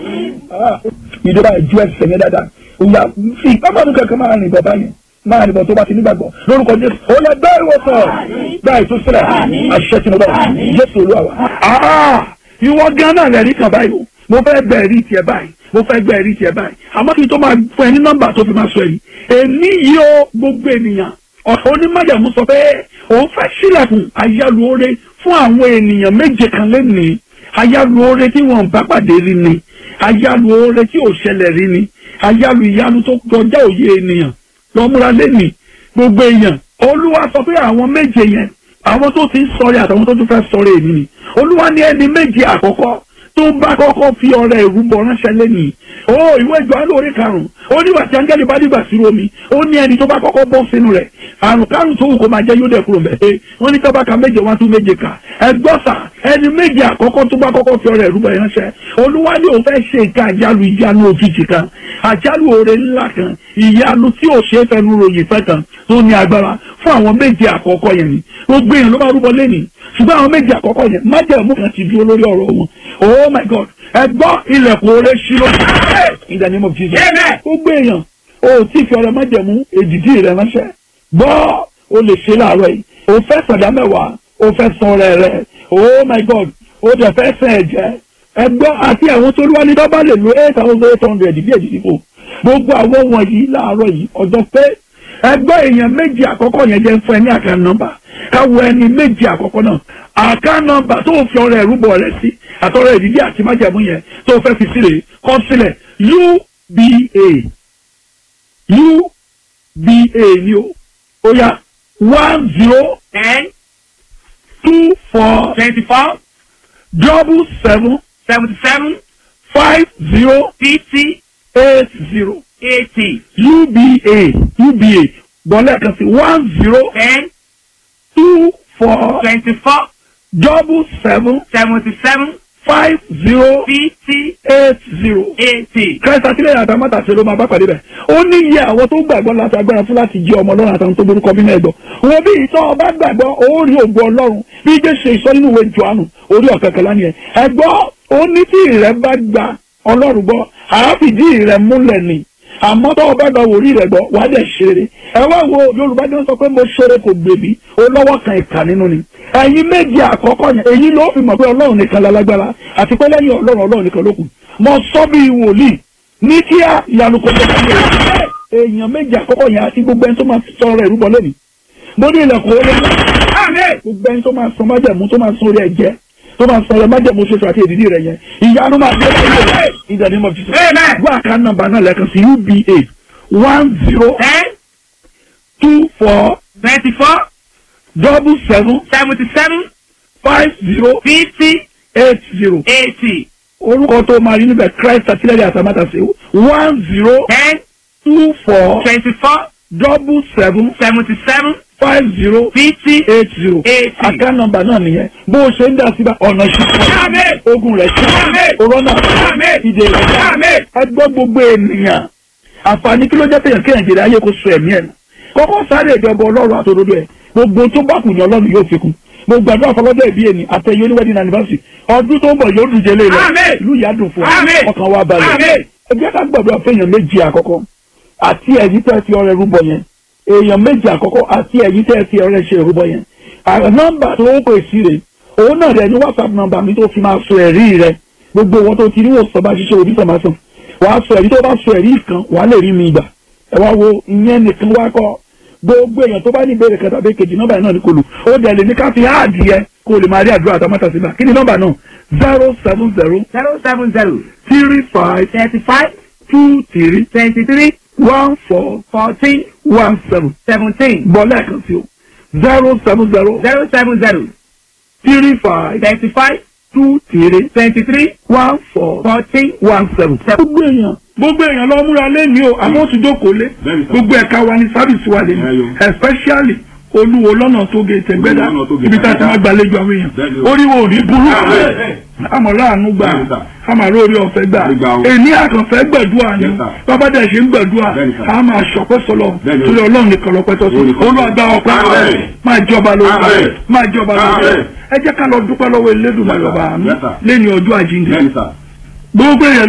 ìjọba ìjú ẹsẹ̀ yẹn dáadáa òyà fi ìpápánu kankan máa rìn bọ̀ báyẹn máa rìn bọ̀ tó bá ti nígbàgbọ́ lórúkọ jésù ó yẹ bẹ́ẹ̀ ìwòsàn bẹ́ẹ̀ tó sílẹ̀ àṣẹ tí mo bá jésù olúwa wa. ìwọ gan náà rẹ̀ rí kan báyìí o mo fẹ́ gbẹ ẹ̀rí tiẹ̀ báyìí mo fẹ́ gbẹ ẹ̀rí tiẹ̀ báyìí àmọ́ kí n tó máa fún ẹ ní nọ́mbà tó fi máa sọ èyí èmi yìí ó gbogbo ènìyàn ọ̀sán onímọ̀jàmú sọ pé òun fẹ́ sílẹ̀kùn ayálùore fún àwọn ènìyàn méje kan lẹ́nìí ayálùore tí wọ́n bá pàdé rí ni ayálùore tí ò ṣẹlẹ̀ rí ni ayálù ìyanu tó kọjá òye ènìyàn lọ́múra lẹ́nìí gbogbo èèyàn olúwa sọ pé àwọn méje yẹn àwọn tó ti ń sọrí àtàwọn tó tún fẹ́ sọrí èmi ni olúwa ní ẹni méje àkọ́kọ́ tó bá kọ́kọ́ fi ọrẹ ìrúbọ ránṣẹ́ lẹ́nìí ó ìwé ìjọ alóore karùn-ún ó nígbà tí áńgẹ́lì bá dìgbà sí omi ó ní ẹni tó bá kọ́kọ́ bọ́ sínú rẹ̀ àrùn kárùn tó wù kó máa jẹ́ yóò dẹ̀ kúrò mẹ́ ẹ wọ́n ní tọ́ba méje wá tún méje kà ẹgbọ́sà ẹni méje àkọ́kọ́ tó bá kọ́kọ́ fi ọrẹ ìrúbọ ránṣẹ́ olúwa ní òun fẹ́ ṣe nǹkan àjálù ìyanu òjijì kan àjálù oore ńlá kan ìyanu tí ò ṣe é fẹnu ròyìn fẹ́ kan tó ní agbára fún àwọn méje àkọ́kọ́ yẹn ni gbogbo èèyàn ló bá rúbọ lẹ́nìí ṣùgbọ́n àwọn méje àkọ́kọ́ yẹn májẹ̀mú kan ti dúró lórí ọ̀rọ̀ wọn oh my god ẹ gbọ́ ilẹ̀kùn oore ṣí ló in the name of jesus gbogbo èèyàn o tí fi ọ̀rọ̀ májẹ̀mú èdìdí rẹ ránṣẹ́ gbọ́ o lè ṣe láàárọ̀ yìí o fẹ́ sàdá mẹ́wàá o fẹ́ san ọrẹ rẹ oh my god o dẹ̀ fẹ́ sàn ẹ̀jẹ̀ ẹ gbọ́ àti àwọn tó lúwa ní dọ́bà lè lo eight thousand eight hundred bí èdìdí kò gbogbo àwọn wọ̀nyí láàárọ̀ yìí ọjọ́ pé ẹgbẹ́ èèyàn méjì àkọ́kọ́ yẹn jẹ́ fún ẹ ní àká nọ́mbà káwọ ẹni méjì àkọ́kọ́ náà àká nọ́mbà tó fi ọrẹ ẹ̀rúbọ rẹ sí àtọrọ ìdílé àti májàmú yẹn tó fẹ́ fi sílẹ̀ kọ́ sílẹ̀ uba uba ni o ó yá one zero ten two four twenty-four double seven seventy-seven five zero fifty eight zero eighty uba uba bọ́lá kan sí one zero ten two four twenty-four double seven seventy-seven five zero fifty eight zero. eighty. Christ àtìlẹ́yìn àtàmọ́tà ṣe ló máa bá pàdé bẹ̀. ó ní iye àwọn tó gbàgbọ́ láti agbára fún láti jẹ́ ọmọ ọlọ́run àtàwọn tó borúkọ bí náà gbọ́. wọn bí ìtọ́ ọba gbàgbọ́ ó rí ògo ọlọ́run bí jẹ́ ṣe ìsọ nínú ìwé Jòhánù orí ọ̀kẹ́kẹ́ lánìí ẹ̀. ẹ̀gbọ́ ó ní tí ìrẹ́ bá gba ọlọ́run gbọ́ àáfìdí ìrẹ́ múlẹ̀ ni àmọ́ tó o bá gba wòrí rẹ̀ gbọ́ wàá dẹ̀ ṣeré ẹ wá wo yorùbá jẹ́ sọ pé mo ṣeré kò gbèbí o lọ́wọ́ kan ìkà nínú ni ẹ̀yin méje àkọ́kọ́ yẹn èyí ló fi mọ̀ pé ọlọ́run nìkan lálágbára àti pé lẹ́yìn ọlọ́run ọlọ́run nìkan ló kù mo sọ bí wòlíì ní kíá ìyanu kò tó kọ́ èèyàn méje àkọ́kọ́ yẹn àti gbogbo ẹni tó máa sọ ọ̀rọ̀ ìrúbọ lẹ́nu mo ní ilẹ̀kùn olè gbogbo ẹni tó máa sọ májẹ̀mú tó máa sọ orí ẹ̀jẹ̀ tó máa sọ ọ̀rọ̀ májẹ̀mú ṣoṣo àti èdìdí rẹ̀ yẹn ìyanu máa dé lẹ́yìn in the name of Jesus Amen. wọ́n àká nọ́mbà náà lẹ́ẹ̀kan sí uba one zero ten two four twenty-four double seven seventy-seven five zero fifty eight zero eighty orúkọ tó máa rí níbẹ̀ Christ àtìlẹ́yìn àtàmátàsé one zero ten two four twenty-four double seven seventy-seven five zero fifty eight zero eighty. àká nọ́mbà náà nìyẹn bó o ṣe ń dá síbà ọ̀nà Amen. ṣùkọ́ ogun rẹ̀ Amen. ṣe corona Amen. ìdè rẹ̀ Amen. ẹgbẹ́ gbogbo ènìyàn àǹfààní kí ló jẹ́ pèyàn kéèyàn jèrè ayé kó so ẹ̀mí ẹ̀ nù kọ́kọ́ sáré ìjọba ọlọ́run àtòdodo ẹ̀ gbogbo tó bá kù ní ọlọ́run yóò fi kún mo gbàdúrà fọlọ́dọ̀ ìbí ẹni àtẹ̀yẹ oníwẹ́dìn anniversary ọdún tó ń bọ̀ yóò dùn jẹlé rẹ̀ Amen. ìlú ìyá dùn fún Amen. ọ ọkàn wa balẹ̀ Amen. ẹgbẹ́ ká gbàdúrà fẹ́yàn méjì àkọ́kọ́ àti ẹ̀yìn tẹ́ fi ọrẹ rúbọ yẹn èèyàn méjì àkọ́kọ́ àti ẹ̀yìn tẹ́ fi ọrẹ ṣe rúbọ yẹn àwọn nọ́mbà tó ń pè sí rè òun náà rẹ ní whatsapp nọ́mbà mi tó fi máa sọ ẹ̀rí rẹ gbogbo wọn tó ti rí wò sọ bá ṣiṣẹ́ òbí sọ máa sàn wàá sọ ẹ̀rí tó bá sọ ẹ̀rí kan wàá lè rí mi gbà ẹ wá wo ìyẹn nìkan wá kọ́ gbogbo èèyàn tó bá ní ìbéèrè kẹta bẹ́ẹ̀ kejì nọ́mbà yẹn náà ní kò lù ó dẹ̀ lè ní ká fi áàdì yẹ kó o lè máa rí àdúrà àtàmọ́tà síbà kí ni nọ́mbà náà zero seven zero zero seven zero three five thirty-five two three twenty-three one four fourteen one seven seventeen bọ́ lẹ́ẹ̀kan sí o zero seven zero zero seven zero three five thirty-five two three twenty-three one four fourteen one seven. gbogbo èèyàn gbogbo èèyàn lọ múra lẹ́ni o àwọn tó jókòó lé Bẹ́ẹ̀ni sir. gbogbo ẹ̀ka wa ní sábìsì wa lè ní Ẹyọ. especially olúwo lọ́nà tó gé tẹ̀gbẹ́dá Olúwo lọ́nà tó gé ibi tá a ti Tẹ̀gbẹ́dá. máa gbàlejò àwọn èèyàn Bẹ́ẹ̀ni o. oríwo ò ní burú Amen. àmọ̀lá àánú gbà Bẹ́ẹ̀ni sir. àmàlà orí ọ̀fẹ́ gbà Gbígbà o. èní àkànfẹ́ gbẹ̀dúà ni Yes, sir. bàbá dẹ̀ ṣe ń gbẹ̀dúà Bẹ́ẹ̀ni sir. a máa ṣọpẹ́ sọlọ Bẹ́ẹ̀ni o. torí ọlọ́run nìkan lọ́pẹ́ tọ́sí Òun nìkan. olúwàgbà ọpẹ́ Amen. máa jọba lórí Amen. máa jọba lórí Amen. ẹ jẹ́ ká lọ dúpẹ́ lọ́wọ́ Elédùmarè Yes, sir. ọba àánú Yes, sir. lẹ́ni ọjọ́ àjíǹde bẹ́ẹ̀ni sà gbogbo èèyàn